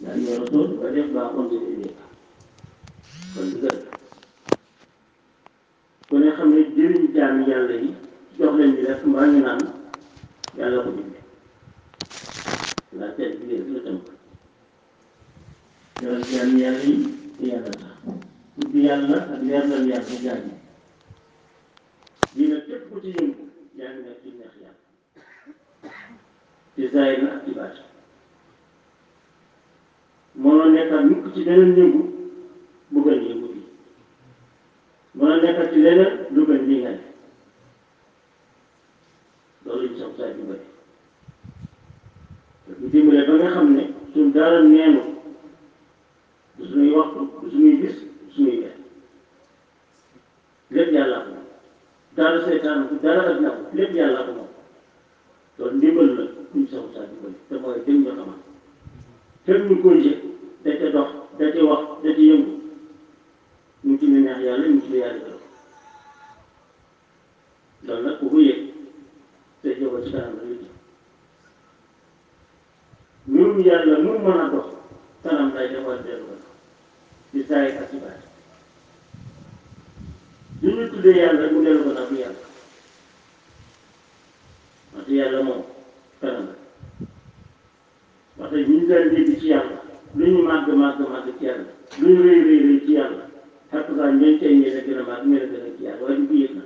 ndax ñoo rasul ba def baa on si dee kon di gën ku ne xam ne jëriñ jaam yàlla yi jox leen ñu def mbaa ñu naan yàlla ko digle la teel bi rek la tënk jox jaam yàlla yi te yàlla tax tudd yàlla ak leeral yàlla jaam yi lii nag képp ku ci yëngu yaa ngi nekk ci neex yàlla ci zaahir na ak ci baatin mënoo nekkaat mukk ci beneen yëngu bu gën yëngu bi mënoo nekkaat ci leneen lu gën lii nga def loolu ñu sax saa dimbale te bu dimbale ba nga xam ne suñ dara neenu du suñuy waxtu du suñuy gis du suñuy weer lépp yàlla ko moom dara seytaan bu dara ak naw lépp yàlla ko moom loolu ndimbal la ñu sax saa dimbale te mooy dañ ñu xamal fekk ñu koy yëg da ca dox da ca wax da ca yëngu ñu ci lu neex yàlla ñu ci lu yàlla gërëm loolu nag ku ko yëg te jóge ci kanam la ñu jëm mbirum yàlla mu mën a dox kanam lay defal dellu ko ci saay ak ci baat li ñu tuddee yàlla mu dellu ko nag bu yàlla wante yàlla moom kanam la wax dëgg ñu daan dégg ci yàlla lu ñu màgg màgg màgg ci yàlla lu ñu rëy rëy rëy ci yàlla xakk saa ñeen tey ñeen a gën a màgg ñeen a gën a ci yàlla waaye du ko yëg na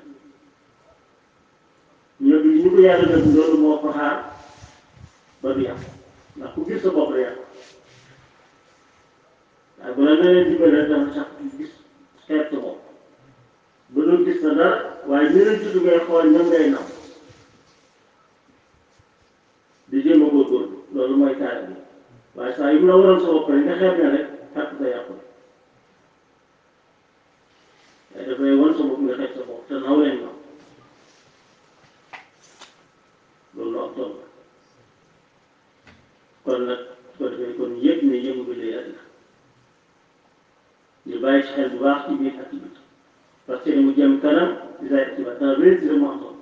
ñoo bi ñu ko yàlla def loolu moo ko xaar ba du yàqu ndax ku gis sa bopp la yàqu waaye bu la nee dimbale dama sax gis xeet sa bopp ba doon gis na dara waaye ñu leen tudd ngay xool ñoom ngay naw di jéem a góorgóorlu loolu mooy kaara bi waaye saa yu mu la waroon sa bopp rek nga xeeb ne rek xàq sa yàqu waaye dafay wan sa bopp nga xeeb sa bopp te naw leen naw loolu am solo kon nag su ko defee kon yëg ne yëngu bi lay àddina ñu bàyyi ci xel bu baax ci biir ak ci biti parce que mu jëm kanam di say ci ba dana réussir mu am solo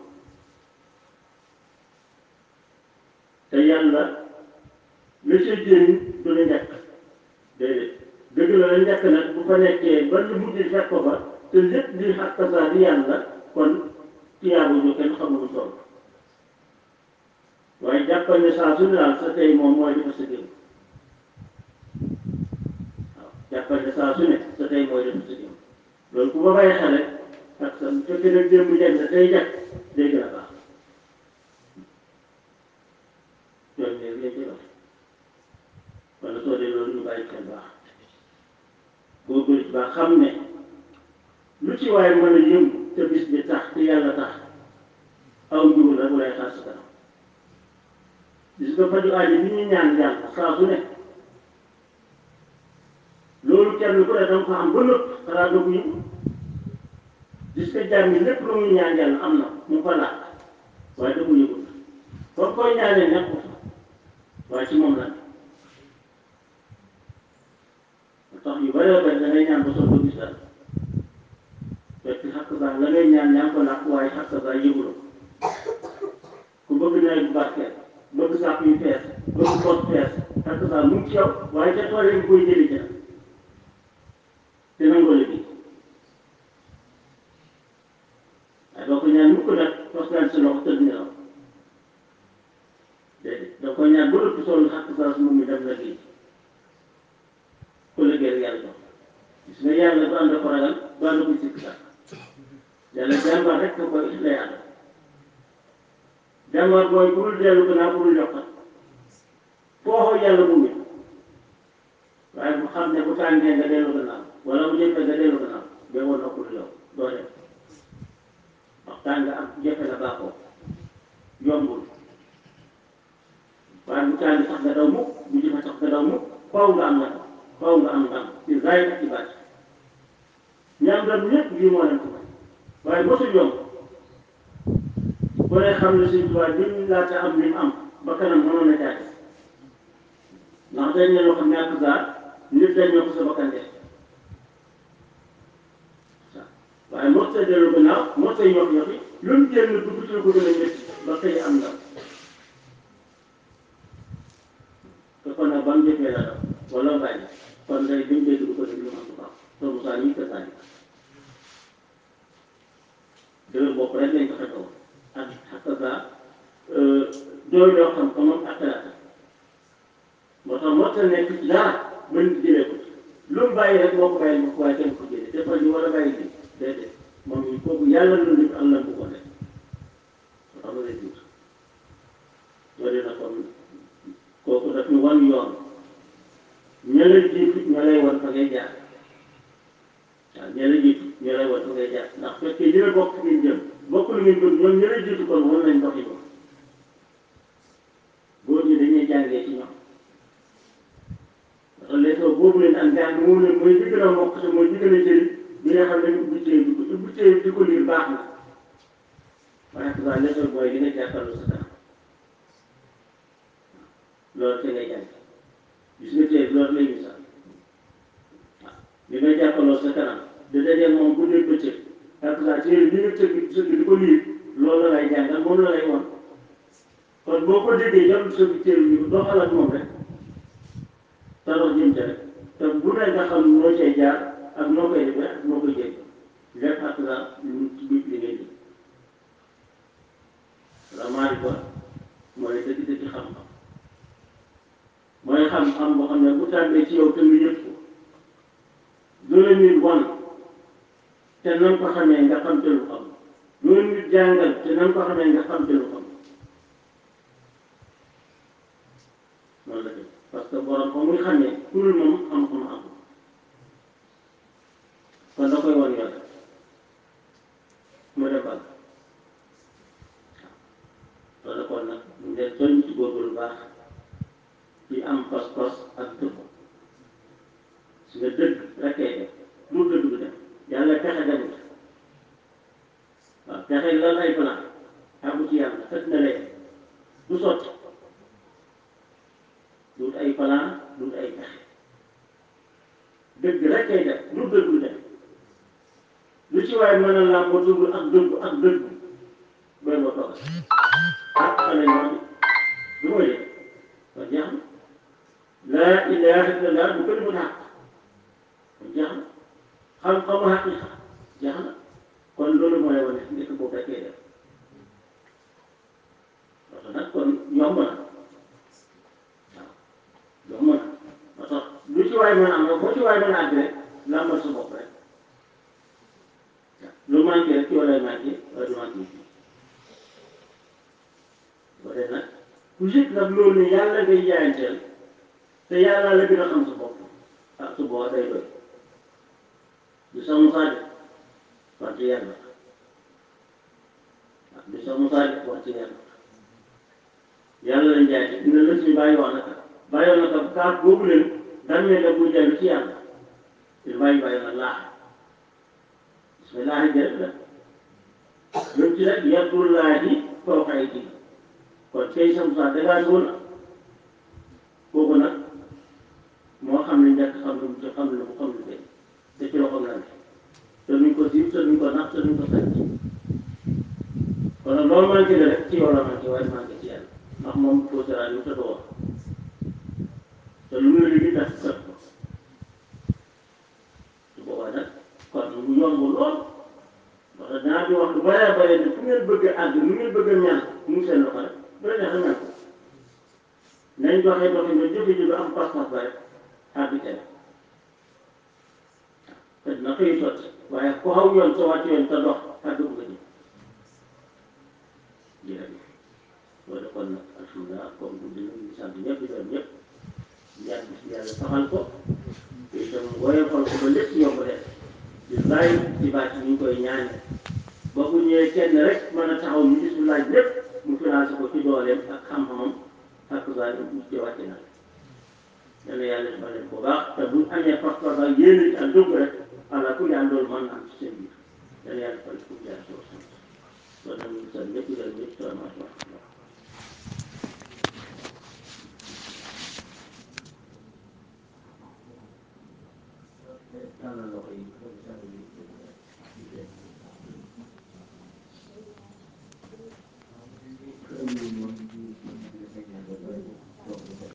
te yàlla la ca jëriñ du la njëkk déedéet dëgg la la njëkk nag bu fa nekkee ba lu mujj fekk ko fa te lépp di xàq saa di yàlla kon tiyaabu ñu kenn xamul toll waaye jàppal ne saa su ne daal sa tey moom mooy defar sa démb waaw jàppal ne saa su ne sa tey mooy defar sa démb loolu ku ba bàyyi xel rek ak sa bu fekkee nag démb jag na tey jag day gën a baax loolu ne lañ koy wax wala soo dee loolu ñu bàyyi xel baax góorgóorlu ci baax xam ne lu ci waaye mën a yëngu te bis bi tax te yàlla tax aw njuur la bu lay xaar sa kanam gis nga faju aajo bi ñuy ñaan yàlla saa su ne loolu kenn ku ne danga ko am ba nëpp xanaa doo ko yëngu gis nga jàmm yi lépp lu muy ñaan yàlla am na mu fa laaj waaye da ko yëgul kon koy ñaanee nekku fa waaye ci moom la tax yu bëree bëri da ngay ñaan ba soog a gis dara fekk xàq saa la ngay ñaan ñaan ko làkk waaye xàq saa yëguloo ku bëgg nawet bu barkeel bëgg sàpp yu fees bëgg pot fees xàq saa mu ngi ci yow waaye ca tool yi nga koy jëli jël te nangoo liggéey waaye doo ko ñaan mukk nag fas naan si loxo tëdd nelaw déedéet da ko ñaan ba ëpp sonn xàq saa su moom mi dem liggéey ku liggéey yàlla jox gis nga yàlla du ànd ko ragal du ànd ko sikk sax yàlla jàmbaar rek ko koy lay ànd jàmbaar mooy bu dul dellu gannaaw bu dul yokkat foo xoo yàlla mu ngi waaye bu xam ne bu tàngee nga dellu gannaaw wala bu jëfee nga dellu gannaaw ba woon noppul yow doo dem wax tàng am jafe la baaxoo yombul waaye bu tàng sax nga daw mukk bu jëfe sax nga daw mukk faw nga am na ko faw nga am ndam ci zaahir ak ci baatin ñaam doon ñëpp lii moo leen ko may waaye mosul yomb bu ne xam ne suñ tubaab lim laata am lim am ba kanam mënoon na jaate ndax dañ ne loo xam ne ak gaar nit dañ ñoo ko sa bakkan def waaye mos ta dellu gannaaw mos ta yox yoxi lu mu génn dugg ci lu ko gën a métti ba tey am ndam te kon nag ba mu jëfee la daw wala bàyyi kon day lim dégg du ko dégg lu ma ko baax te Moussa ñi ko sànni dëgër bopp rek lañ ko xetoo ak ak saa doy loo xam ko moom ak talaata moo tax moo tax nekk ci dara mën jëlee ko lu mu bàyyi rek moo ko bàyyi ma ko waaye kenn ko jëlee dafa ñu war a bàyyi bi déedéet moom il faut que yàlla lu nit am na bu ko def moo tax ma lay tuut loolu na kon kooku daf ñu wan yoon ña la jiitu ña lay wan fa ngay jaar waaw ña la jiitu ña lay wan fa ngay jaar ndax fekkee yéen a bokk fi ngeen jëm bokk lu ngeen bëgg ñoom ña la jiitu kon wan nañ doxi ko góor ñi dañuy jàngee ci ñoom parce que leçon boobu leen am jàng moom leen mooy di gën a mokk te mooy di gën a jëriñ bi nga xam ne ubbi téye di ko ubbi téye di ko liir baax na waaye que ça leçon mooy li nga jàkkaarloo sa kanam loolu te ngay jàng gis nga téye loolu lay misaal waaw li nga jàkkaarloo sa kanam da dajee moom bu dee bëccëg parce que ça téere bi nga tëgg tëgg di ko liir loolu la lay jàngal moom la lay won kon boo ko déggee jarul sa téere bi doxal ak moom rek te dox jëm ca rek te bu ne nga xam noo cay jaar ak noo koy defee ak noo koy jël lépp ak la lu ci biir li ngay def vraiment ko mooy dëgg dëgg xam-xam mooy xam-xam boo xam ne bu tàmbee ci yow te nga yëg ko lu la nit wan te nan ko xamee nga xam te lu xam lu la nit jàngal te nan ko xamee nga xam te lu xam noonu la def parce que borom fa muy xamee kurul moom xam-xam am kon da koy wan yoon mu dem bal waaw loolu kon nag ñu leen soññ ci góorgóorlu baax ci am pas-pas ak dëgg su nga dëgg rek kay def lu dëgg du dem yàlla pexe demut waaw pexe lan ay plan àggu ci yàlla fekk na leen du sotti dut ay plan dut ay pexe dëgg rek kay def lu dëgg du dem lu ci waaye mën a làmboo dugg ak dëgg ak dëgg booy ma toog ah xale ñu wax du ma yëg kon jeex na laa ilaaha illallah bu ko defut xaq kon jeex na xam-xamu xaqiqa jeex na kon loolu mooy wane nekk boobu rek kay def parce que nag kon yomb na waaw yomb na moo tax lu ci waay mën a am rek boo ci waay mën a àgg rek làmbal sa bopp rek lu manqué rek yow lay manqué wala du manqué fii ba tey nag ku yëg nag loolu ne yàlla ngay jaayanteel te yàlla la gën a xam sa bopp ah su boobaa day doy du sa musaa de wante yàlla ah du sa musaa de wante yàlla yàlla lañ jaayante dina lës mi bàyyi wax naka bàyyoon naka kaat boobu leen daan ne la buy dellu ci yàlla il bàyyi bàyyi na laax bismillah jërëjëf la ñun ci rek yadullaahi fawqa aydiihim kon tey sa musaa dégage woon na kooku nag moo xam ne njëkk xam lu mu ci xam lu mu xam lu tey te ci loxoom la ne te nuñ ko siiw te nuñ ko nax te nuñ ko sàcc kon nag loolu manqué la rek ci yow la manqué waaye manqué ci yàlla ndax moom foo sera yu te doo wax te lu mu la liggéey tax kat ko su boobaa nag kon mu yomb lool parce que dinaa di wax lu bëree bëri ne fu ngeen bëgg a àgg nu ngeen bëgg a ñaan mu seen loxo rek bu la neexee ñaan ko nañ doxee doxee nga jëfe ji am pas-pas ba rek àgg ca la te dina xëy sotti waaye ku xaw yoon soo wàcc yoon te dox àgg bu ko jëm jërëjëf loolu kon nag alhamdulilah comme bu dina ñu sant ñëpp di gërëm ñëpp ñaan bis yàlla saxal ko te itam woyofal ko ba lépp yomb def di bàyyi ci bàcc ñu ngi koy ñaane ba bu ñëwee kenn rek mën a taxaw ñu gis lu laaj lépp mu financé ko ci dooleem ak xam-xamam ak saa mu ci wàcce na yàlla yàlla defal leen bu baax te buñ amee pas-pas ak yéene ci ak dugg rek ala ku yaan loolu mën na am ci seen biir yàlla yàlla defal ko jaar soo sant kon nag ñu ngi sant ñëpp gërëm ñëpp salaamaaleykum wa rahmatulah